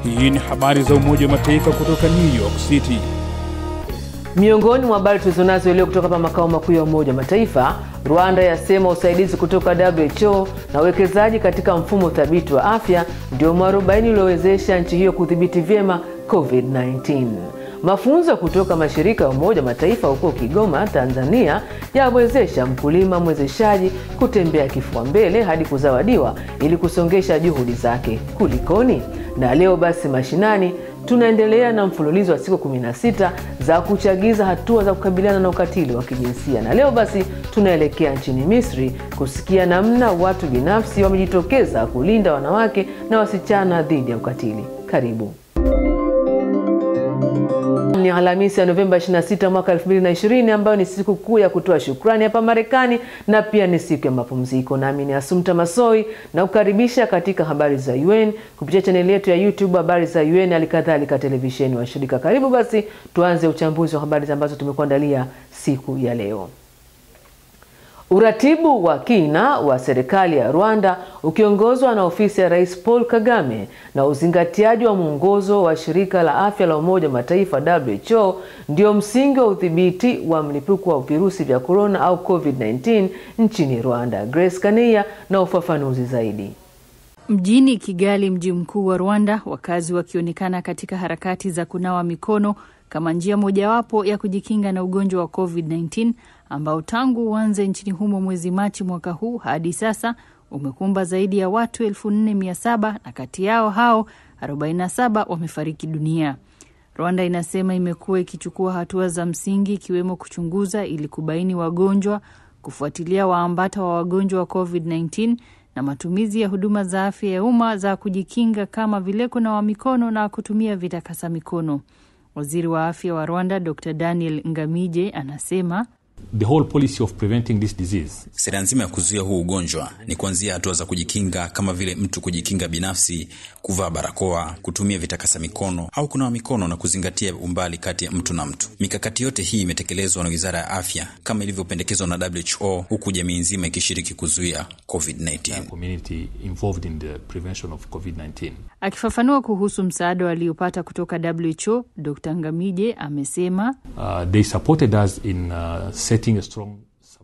Hii ni habari za Umoja wa Mataifa kutoka New York City. Miongoni mwa habari tulizonazo leo kutoka hapa makao makuu ya Umoja wa Mataifa, Rwanda yasema usaidizi kutoka WHO na uwekezaji katika mfumo thabiti wa afya ndio mwarobaini uliowezesha nchi hiyo kudhibiti vyema COVID-19. Mafunzo kutoka mashirika ya Umoja wa Mataifa huko Kigoma, Tanzania yawezesha mkulima mwezeshaji kutembea kifua mbele hadi kuzawadiwa ili kusongesha juhudi zake. Kulikoni? Na leo basi mashinani tunaendelea na mfululizo wa siku 16 za kuchagiza hatua za kukabiliana na ukatili wa kijinsia, na leo basi tunaelekea nchini Misri kusikia namna watu binafsi wamejitokeza kulinda wanawake na wasichana dhidi ya ukatili. Karibu. Ni Alhamisi ya Novemba 26 mwaka 2020 ambayo ni siku kuu ya kutoa shukrani hapa Marekani na pia ni siku ya mapumziko. Nami ni Asumta Masoi na kukaribisha katika habari za UN kupitia chaneli yetu ya YouTube habari za UN, halikadhalika televisheni wa shirika. Karibu basi tuanze uchambuzi wa habari ambazo tumekuandalia siku ya leo. Uratibu wa kina wa serikali ya Rwanda ukiongozwa na ofisi ya Rais Paul Kagame na uzingatiaji wa mwongozo wa shirika la afya la Umoja wa Mataifa WHO ndio msingi wa udhibiti wa mlipuko wa virusi vya korona au COVID-19 nchini Rwanda. Grace Kania na ufafanuzi zaidi. Mjini Kigali, mji mkuu wa Rwanda, wakazi wakionekana katika harakati za kunawa mikono kama njia mojawapo ya kujikinga na ugonjwa wa COVID-19 ambao tangu uanze nchini humo mwezi Machi mwaka huu hadi sasa umekumba zaidi ya watu 4700 na kati yao hao 47 wamefariki dunia. Rwanda inasema imekuwa ikichukua hatua za msingi ikiwemo kuchunguza ili kubaini wagonjwa, kufuatilia waambata wa wagonjwa wa COVID-19 na matumizi ya huduma za afya ya umma za kujikinga kama vile kunawa mikono na kutumia vitakasa mikono. Waziri wa afya wa Rwanda Dr Daniel Ngamije anasema The whole policy of preventing this disease. Sera nzima ya kuzuia huu ugonjwa ni kuanzia hatua za kujikinga kama vile mtu kujikinga binafsi, kuvaa barakoa, kutumia vitakasa mikono au kunawa mikono na kuzingatia umbali kati ya mtu na mtu. Mikakati yote hii imetekelezwa na Wizara ya Afya kama ilivyopendekezwa na WHO, huku jamii nzima ikishiriki kuzuia COVID-19. Community involved in the prevention of COVID-19. Akifafanua kuhusu msaada waliopata kutoka WHO, Dr Ngamije amesema Uh, they supported us in uh, setting a strong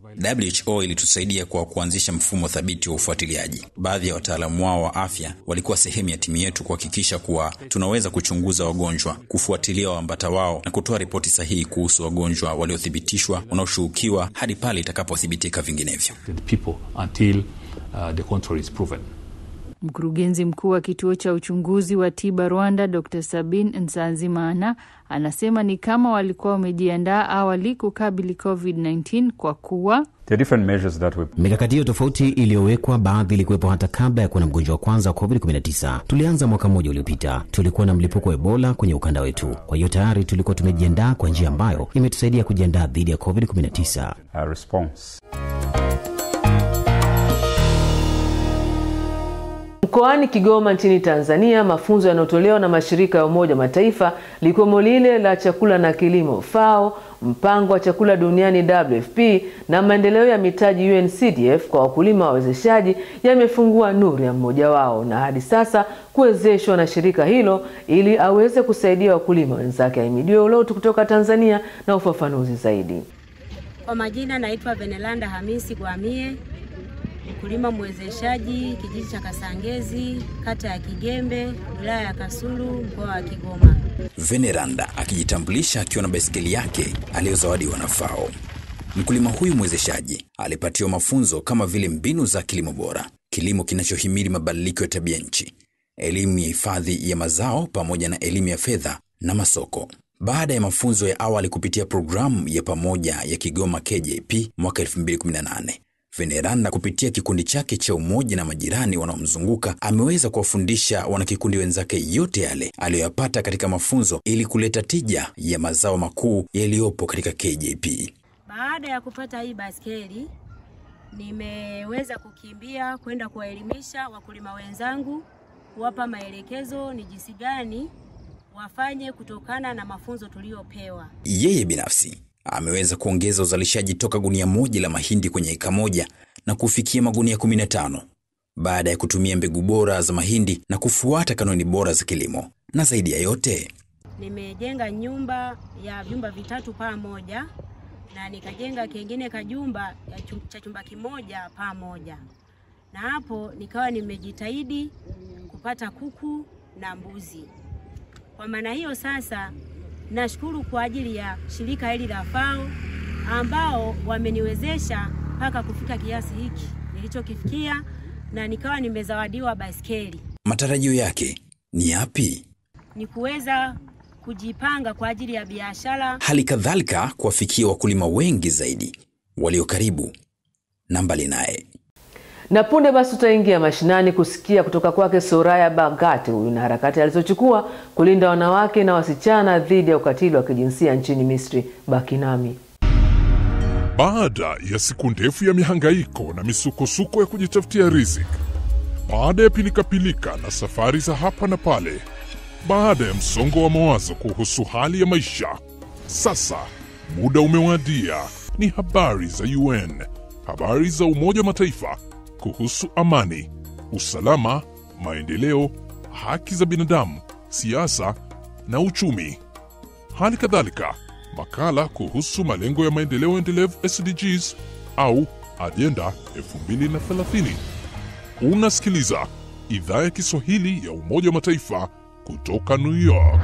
WHO ilitusaidia kwa kuanzisha mfumo thabiti wa ufuatiliaji. Baadhi ya wataalamu wao wa afya walikuwa sehemu ya timu yetu kuhakikisha kuwa tunaweza kuchunguza wagonjwa, kufuatilia waambata wao na kutoa ripoti sahihi kuhusu wagonjwa waliothibitishwa, wanaoshuhukiwa hadi pale itakapothibitika vinginevyo. the people until uh, the contrary is proven. Mkurugenzi mkuu wa kituo cha uchunguzi wa tiba Rwanda, Dr Sabin Nsanzimana anasema ni kama walikuwa wamejiandaa awali kukabili COVID-19 kwa kuwa mikakati hiyo tofauti iliyowekwa, baadhi ilikuwepo hata kabla ya kuwa na mgonjwa wa kwanza wa COVID-19. Tulianza mwaka mmoja uliopita, tulikuwa na mlipuko wa Ebola kwenye ukanda wetu. Kwa hiyo tayari tulikuwa tumejiandaa kwa njia ambayo imetusaidia kujiandaa dhidi ya COVID-19. Mkoani Kigoma nchini Tanzania, mafunzo yanayotolewa na mashirika ya Umoja wa Mataifa likiwemo lile la chakula na kilimo FAO, mpango wa chakula duniani WFP na maendeleo ya mitaji UNCDF kwa wakulima wawezeshaji yamefungua nuru ya mmoja wao na hadi sasa kuwezeshwa na shirika hilo ili aweze kusaidia wakulima wenzake. Ahimidiwe Ulotu kutoka Tanzania na ufafanuzi zaidi. Kwa majina naitwa Benelanda Hamisi Gwamie, mkulima mwezeshaji kijiji cha Kasangezi, kata ya Kigembe, wilaya ya Kasulu, mkoa wa Kigoma. Veneranda akijitambulisha akiwa na baiskeli yake aliyozawadiwa na FAO. Mkulima huyu mwezeshaji alipatiwa mafunzo kama vile mbinu za kilimo bora, kilimo kinachohimili mabadiliko ya tabia nchi, elimu ya hifadhi ya mazao pamoja na elimu ya fedha na masoko. Baada ya mafunzo ya awali kupitia programu ya pamoja ya Kigoma KJP mwaka 2018 Veneranda kupitia kikundi chake cha umoja na majirani wanaomzunguka ameweza kuwafundisha wanakikundi wenzake yote yale aliyoyapata katika mafunzo ili kuleta tija ya mazao makuu yaliyopo katika KJP. Baada ya kupata hii baskeli, nimeweza kukimbia kwenda kuwaelimisha wakulima wenzangu, kuwapa maelekezo ni jinsi gani wafanye kutokana na mafunzo tuliyopewa. Yeye binafsi ameweza kuongeza uzalishaji toka gunia moja la mahindi kwenye eka moja na kufikia magunia 15 baada ya kutumia mbegu bora za mahindi na kufuata kanuni bora za kilimo. Na zaidi ya yote, Nimejenga nyumba ya vyumba vitatu paa moja na nikajenga kengine kajumba ya chu- cha chumba kimoja paa moja, na hapo nikawa nimejitahidi kupata kuku na mbuzi. Kwa maana hiyo sasa, nashukuru kwa ajili ya shirika hili la FAO ambao wameniwezesha mpaka kufika kiasi hiki nilichokifikia, na nikawa nimezawadiwa baiskeli. matarajio yake ni yapi? Ni kuweza kujipanga kwa ajili ya biashara Hali kadhalika kuwafikia wakulima wengi zaidi walio karibu na mbali naye. Na punde basi tutaingia mashinani kusikia kutoka kwake Soraya Bagati, huyu na harakati alizochukua kulinda wanawake na wasichana dhidi ya ukatili wa kijinsia nchini Misri. Baki nami. Baada ya siku ndefu ya mihangaiko na misukosuko ya kujitafutia riziki, baada ya pilikapilika na safari za hapa na pale, baada ya msongo wa mawazo kuhusu hali ya maisha, sasa muda umewadia. Ni habari za UN, habari za Umoja wa Mataifa kuhusu amani, usalama, maendeleo, haki za binadamu, siasa na uchumi. Hali kadhalika makala kuhusu malengo ya maendeleo endelevu SDGs au ajenda 2030. Unasikiliza idhaa ya Kiswahili ya Umoja wa Mataifa kutoka New York.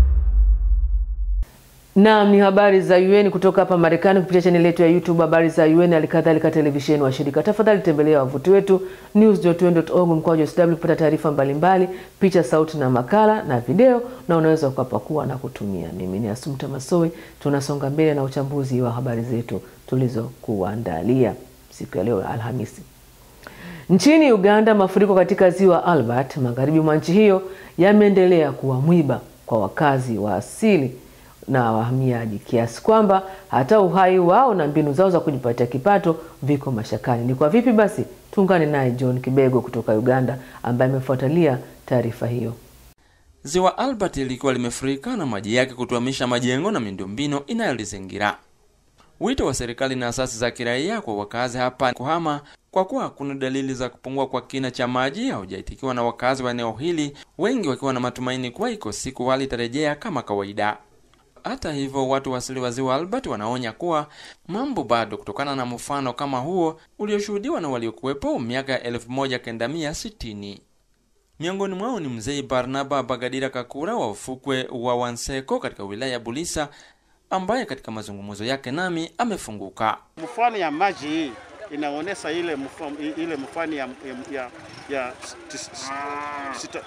Naam, ni habari za UN kutoka hapa Marekani kupitia chaneli yetu ya YouTube habari za UN, halikadhalika televisheni wa shirika. Tafadhali tembelea wavuti wetu news.un.org mkwaju sw kupata taarifa mbalimbali, picha, sauti na makala na video, na unaweza ukapakua na kutumia. Mimi ni Asumta Masowe, tunasonga mbele na uchambuzi wa habari zetu tulizokuandalia siku ya leo Alhamisi. Nchini Uganda, mafuriko katika ziwa Albert magharibi mwa nchi hiyo yameendelea kuwa mwiba kwa wakazi wa asili na wahamiaji kiasi kwamba hata uhai wao na mbinu zao za kujipatia kipato viko mashakani. Ni kwa vipi basi? Tuungane naye John Kibego kutoka Uganda ambaye amefuatilia taarifa hiyo. Ziwa Albert lilikuwa limefurika na maji yake kutuamisha majengo na miundombinu inayolizingira. Wito wa serikali na asasi za kiraia kwa wakazi hapa kuhama kwa kuwa kuna dalili za kupungua kwa kina cha maji haujaitikiwa na wakazi wa eneo hili, wengi wakiwa na matumaini kuwa iko siku hali itarejea kama kawaida. Hata hivyo, watu wa asili wa ziwa Albert wanaonya kuwa mambo bado, kutokana na mfano kama huo ulioshuhudiwa na waliokuwepo miaka ya elfu moja kenda mia sitini. Miongoni mwao ni mzee Barnaba Bagadira Kakura wa ufukwe wa Wanseko katika wilaya ya Bulisa, ambaye katika mazungumzo yake nami amefunguka. Mfano ya maji hii inaonyesha ile mfano, ile mfano ya, ya, ya tis, sita,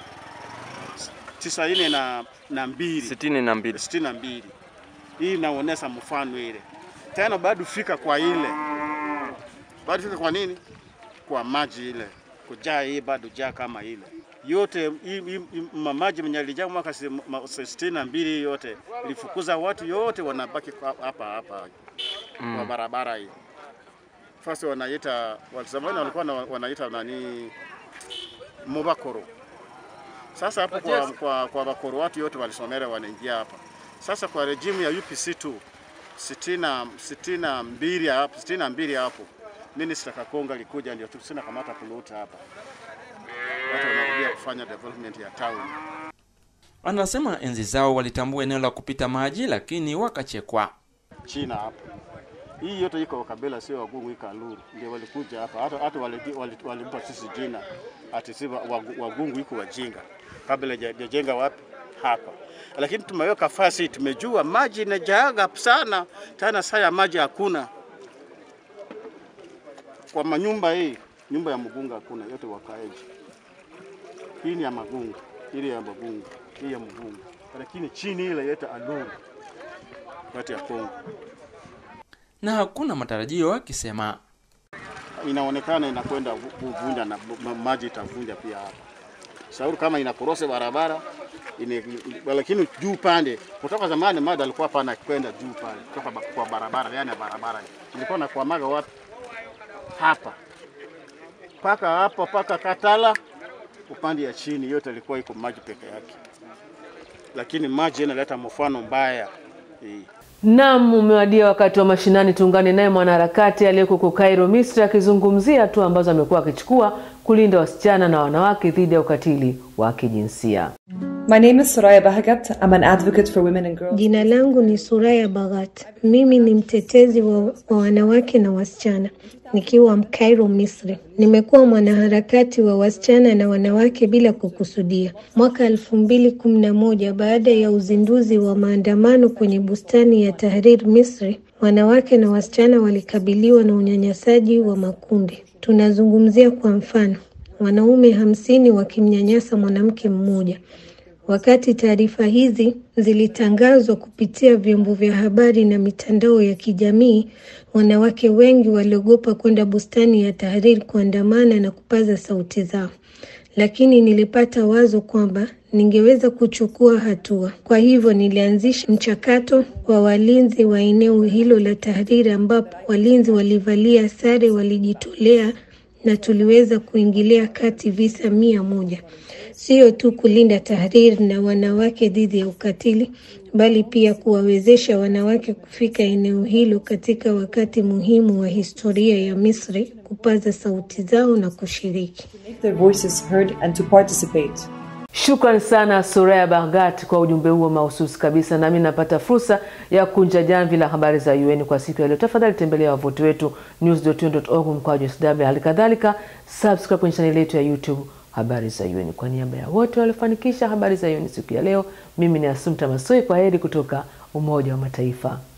tisaini na, na mbili sitini na mbili sitini na mbili hii inaonyesha mfano ile tena, bado fika kwa ile bado fika kwa nini, kwa maji ile kujaa hii bado jaa kama ile yote hii- hii- hii maji mwenye alijaa mwaka si- ma- sitini na mbili yote ilifukuza watu yote, wanabaki kwa- hapa hapa kwa barabara hii. Fasi wanaita zamani walikuwa na- wanaita nani Mubakoro. Sasa hapo kwa, kwa, kwa bakoro watu yote walisomera wanaingia hapa. Sasa kwa rejimu ya UPC tu sitina sitina mbili hapo sitina mbili hapo Minister Kakonga alikuja ndio tusina kamata puluta hapa, watu wanarudia kufanya development ya town. Anasema enzi zao walitambua eneo la kupita maji, lakini wakachekwa. China hapo. Hii yote iko kabila sio wagungu ikaluru ndio walikuja hapa. Hata hata walimpa wali, wali sisi jina ati si wa- wagu- wagungu iko wajinga. Kabla hajajenga wapi? Hapa. Lakini tumeweka fasi, tumejua maji inajaaga sana tena, saa ya maji hakuna kwa manyumba hii, nyumba ya mgunga hakuna, yote wakaeji. Hii ni ya magungu, ile ya magungu, hii ya mgunga, lakini chini ile yote aluru yote ya Kongo. na hakuna matarajio, akisema inaonekana inakwenda vu- kuvunja na ma- maji itavunja pia hapa. Shauri kama inakorose barabara ine, lakini juu pande kutoka zamani maji alikuwa pana kwenda juu pale kutoka ba- kwa barabara, yani barabara hii. ilikuwa nakwamaga wapi? Hapa mpaka hapo mpaka Katala, upande ya chini yote ilikuwa iko maji peke yake, lakini maji inaleta mfano mbaya hii. Naam, umewadia wakati wa mashinani. Tuungane naye mwanaharakati aliyeko huko Cairo, Misri, akizungumzia hatua ambazo amekuwa akichukua kulinda wasichana na wanawake dhidi ya ukatili wa kijinsia. My name is Soraya Bahagat. I'm an advocate for women and girls. Jina langu ni Suraya Baghat. Mimi ni mtetezi wa, wa wanawake na wasichana nikiwa Cairo, Misri. Nimekuwa mwanaharakati wa wasichana na wanawake bila kukusudia. Mwaka elfu mbili kumi na moja baada ya uzinduzi wa maandamano kwenye bustani ya Tahrir, Misri, wanawake na wasichana walikabiliwa na unyanyasaji wa makundi. Tunazungumzia kwa mfano wanaume hamsini wakimnyanyasa mwanamke mmoja. Wakati taarifa hizi zilitangazwa kupitia vyombo vya habari na mitandao ya kijamii, wanawake wengi waliogopa kwenda bustani ya Tahrir kuandamana na kupaza sauti zao. Lakini nilipata wazo kwamba ningeweza kuchukua hatua. Kwa hivyo nilianzisha mchakato wa walinzi wa eneo hilo la Tahrir, ambapo walinzi walivalia sare, walijitolea na tuliweza kuingilia kati visa mia moja sio tu kulinda Tahrir na wanawake dhidi ya ukatili, bali pia kuwawezesha wanawake kufika eneo hilo katika wakati muhimu wa historia ya Misri, kupaza sauti zao na kushiriki. Make their voices heard and to participate. Shukran sana Soraya Baghat kwa ujumbe huo mahususi kabisa. Nami napata fursa ya kunja jamvi la habari za UN kwa siku ya leo. Tafadhali tembelea wavuti wetu news.un.org mkwaju sw. Hali kadhalika subscribe kwenye chaneli yetu ya YouTube habari za UN. Kwa niaba ya wote waliofanikisha habari za UN siku ya leo, mimi ni Asumta Masoi. Kwa heri kutoka Umoja wa Mataifa.